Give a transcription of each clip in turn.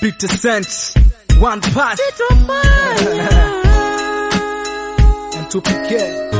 Peter Cent, one pass and two PK.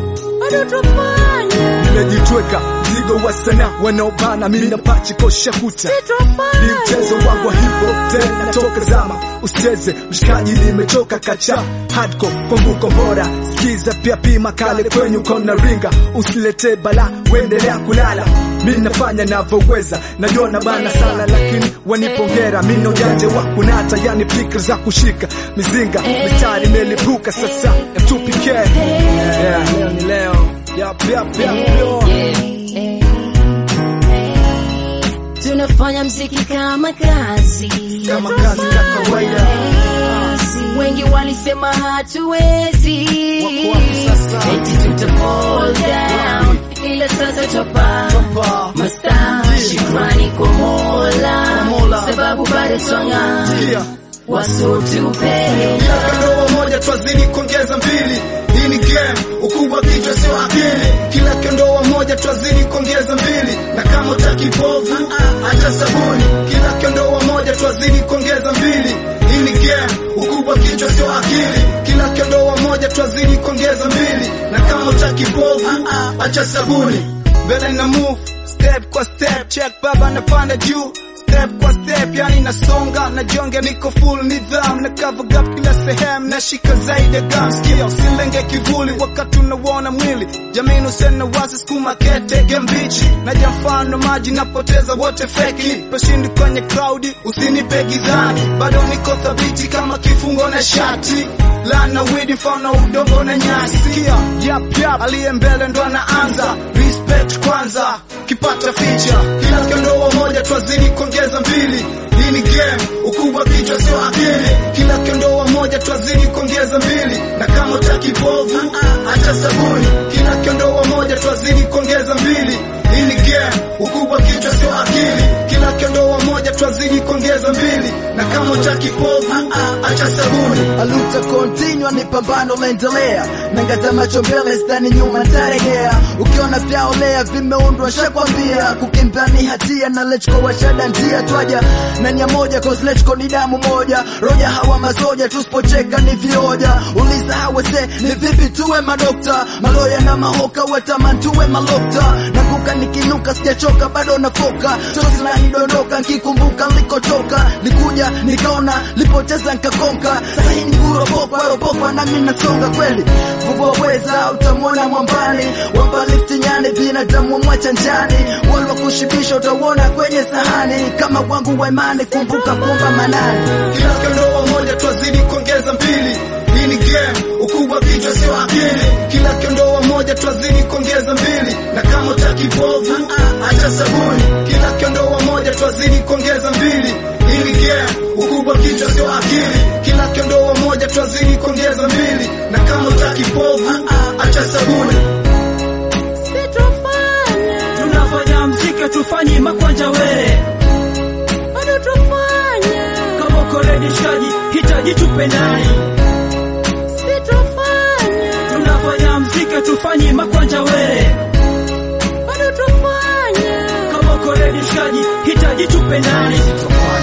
Nimejitweka mzigo wa sana wanaobana, mimi napachi kosha kuta ni mchezo wangu wa hip hop tena toka zama, usicheze mshikaji, nimechoka kacha hardcore kwangu kombora, sikiza pia pima kale kwenye kona ringa, usilete bala, uendelea kulala mimi nafanya navyoweza, najua bana sana, lakini wanipongera. Mimi na ujanja wa kunata, yani fikra za kushika mizinga, mistari imelipuka sasa, M2PK yeah, leo ni leo yap, yap, yap, yo. Tunafanya mziki kama kazi, Kama kazi ya kawaida. wengi walisema hatuwezi, Wako wapi sasa? eti tuta fall down, ila sasa topa Topa. masta, shukrani kwa Mola, Mola. sababu bado twanga Yeah. wasotupenda Kila ndoa moja twazidi kuongeza mbili. Hii ni game, ukubwa kichwa sio akili. Kila kondoa moja twazidi kuongeza mbili, na kama utaki povu acha sabuni. Kila kondoa moja twazidi kuongeza mbili. Hii ni game, ukubwa kichwa sio akili. Kila kondoa moja twazidi kuongeza mbili, na kama utaki povu acha sabuni. Mbele na move step kwa step, check baba napanda juu step kwa step, yani nasonga na jonge, niko full nidham na cover gap kila sehemu, nashika zaidi ya gam skill, usilenge kivuli wakati unauona mwili, jamini usena wazi skuma kete gembichi na jamfano maji napoteza wote feki, peshindi kwenye crowd, usinipe gizani, bado niko thabiti kama kifungo na shati lana widi mfano udongo na nyasi, kia yap yap, aliye mbele ndo anaanza, respect kwanza kipata ficha, kila kondoa moja twazidi kuongeza mbili. Hii ni game, ukubwa kichwa sio akili. Kila kondoa moja twazidi kuongeza mbili, na kama utaki povu acha sabuni. Kila kondoa moja twazidi kuongeza mbili. Hii ni game, ukubwa kichwa sio akili. Kila kondoa moja twazidi kuongeza mbili, na kama utaki povu acha sabuni. aluta continua ni pambano laendelea nangaza macho mbele stani nyuma ntaregea ukiona vyaolea vimeundwa shakwambia kukimbia ni hatia na lechko washada ndia twaja na nia moja cause lechko ni damu moja roja hawa masoja tusipocheka ni vioja uliza hawese ni vipi tuwe madokta maloya na mahoka wataman tuwe malokta nakuka nikinuka sijachoka bado nafoka tosla nidondoka nkikumbuka likotoka likuja nikaona lipoteza nkakonka sahi ni kuropoka ropoka nami nasonga kweli vuvoweza utamwona mwambani wamba lifti nyani binadamu mwacha njani walwa kushibisha utauona kwenye sahani kama wangu wa imani kumbuka kuomba manani Kila kondoa moja twazidi kuongeza mbili. Hii ni game, ukubwa kichwa sio akili. Kila kondoa moja twazidi kuongeza mbili, na kama utaki povu acha sabuni. Kila kondoa moja twazidi kuongeza mbili. Hii ni game, ukubwa kichwa sio akili. Kila kondoa moja twazidi kuongeza mbili, na kama utaki povu acha sabuni. tunafanya mziki tufanyi makwanja were bado tufanya kama uko ready shaji hitaji tupendani sitofanya tunafanya mziki tufanyi makwanja were bado tufanya kama uko ready shaji hitaji tupendani